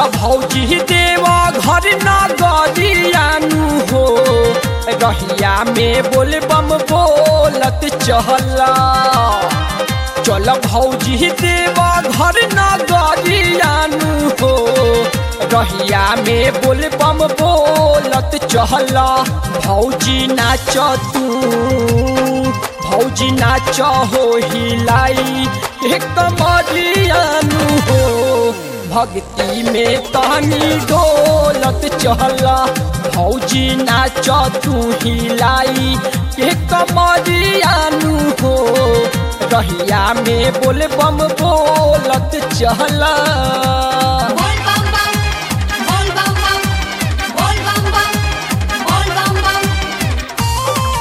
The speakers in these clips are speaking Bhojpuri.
भौजी देव घर न गरियानु हो रहिया में बोल बम बोलत चहला चल भौजी देव घर न गरियानु हो रहिया में बोल बम बोलत चहला भौजी नाच तू भौजी नाच हो हिलाई एक मरियानु हो भक्ति में तानी डोलत चहला भौजी नाच तू हिलाई एक मरियानु हो रहिया में बोल बम बोलत चहला बोल बम बम बोल बम बम बोल बम बम बोल बम बम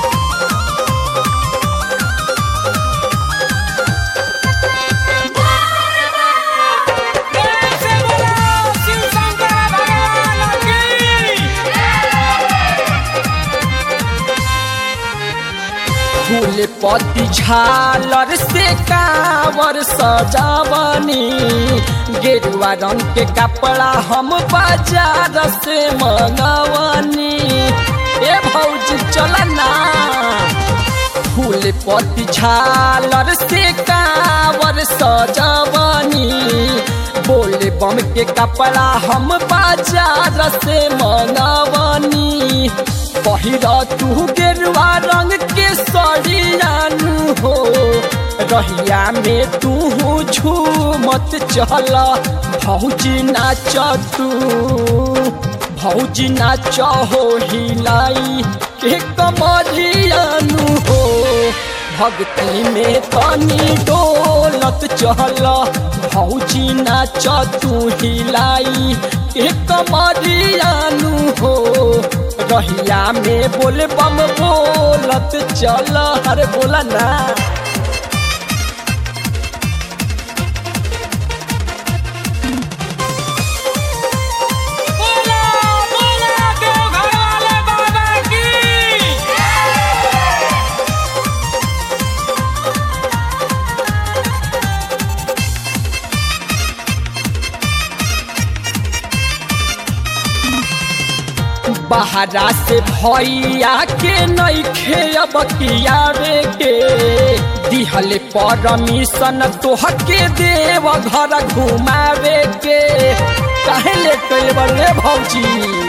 फूल पत्ती झालर से कावर सजावनी गेरुआ रंग के कपड़ा हम बाजार से मंगवनी ए भौजी चल ना फूल पत्ती झालर से कावर सजावनी बोले बम के कपड़ा हम बाजार से मंगवनी पहिरा तू गेरुआ रंग के सड़ियानु हो रहिया में तू झूमत चल भौजी नाच तू भौजी नाच हो हिलाई के कमरियानु हो भक्ति में तनी डोलत चल भौजी नाच तू हिलाई के कमरियानु हो रहिया में बोल बम बोलत चल हरे बोला ना बोला बोला देव घर वाले बाबा की बहरा से भैया के नैखे अब कियावे के दिहले परमिशन तोहके देव घर घुमावे के काहे ले कइल बड़े भौजी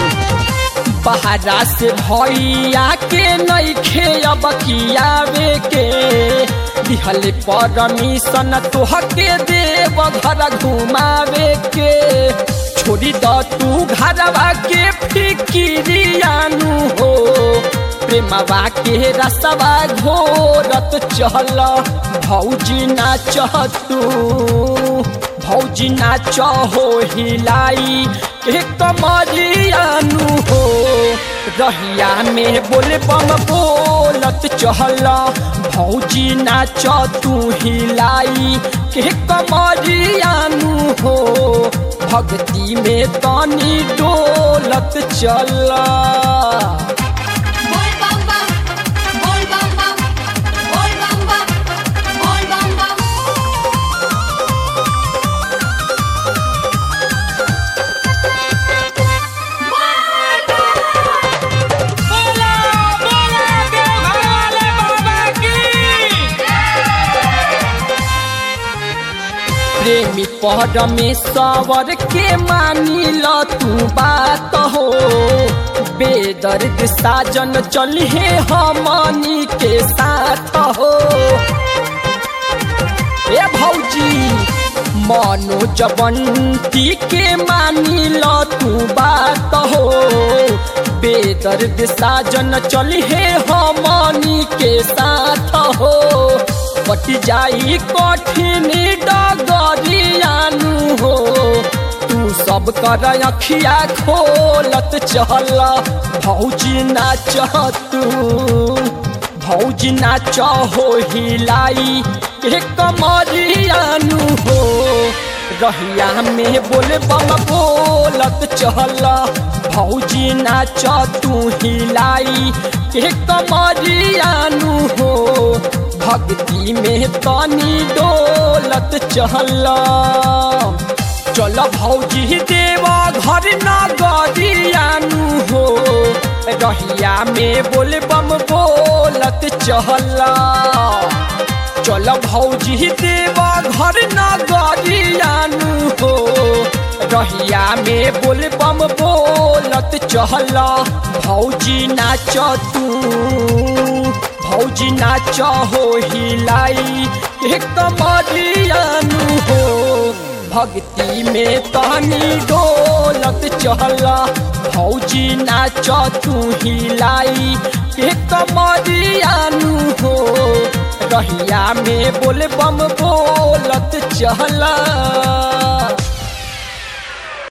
बहरा से भैया के नैखे अब कियावे के दिहले परमिशन तोहके देव घर घुमावे के छोड़ी द तू घरवा के फिकिरियानु हो प्रेमवा के रसवा घोरत चल भौजी नाच तू भौजी नाच हो हिलाई के कमरियानु हो रहिया में बोल बम बोलत चहल भौजी नाच तू हिलाई के कमरियानु हो भक्ति में तनी डोलत चला बोल बम बम बोल बम बम बोल बम बम बोल बम बम बोला बोला देव घर वाले बाबा की प्रेमी परमेश्वर के मानी ल तू बात हो बेदर्द साजन चलिए हमनी के साथ हो ए भौजी मनोज बंटी के मानी ल तू बात हो बेदर्द साजन चलिए हमनी के साथ हो पट जाई कठिन डगरियानु हो तू सब कर अखिया खोलत चल भौजी नाच तू भौजी नाच हो हिलाई के कमरियानु हो रहिया में बोल बम बोलत चल भौजी नाच तू हिलाई के कमरियानु हो भक्ति में तनी डोलत चल चल चल भौजी देवा घर न गरियानु हो रहिया में बोल बम बोलत चहला चल भौजी देवा घर न गरियानु हो रहिया में बोल बम बोलत चहला भौजी नाच तू भौजी नाच हो हिलाई एक कमरियानु हो भक्ति में तहनी डोलत चहला भौजी नाच तू हिलाई एक कमरियानु हो रहिया में बोल बम बोलत चहला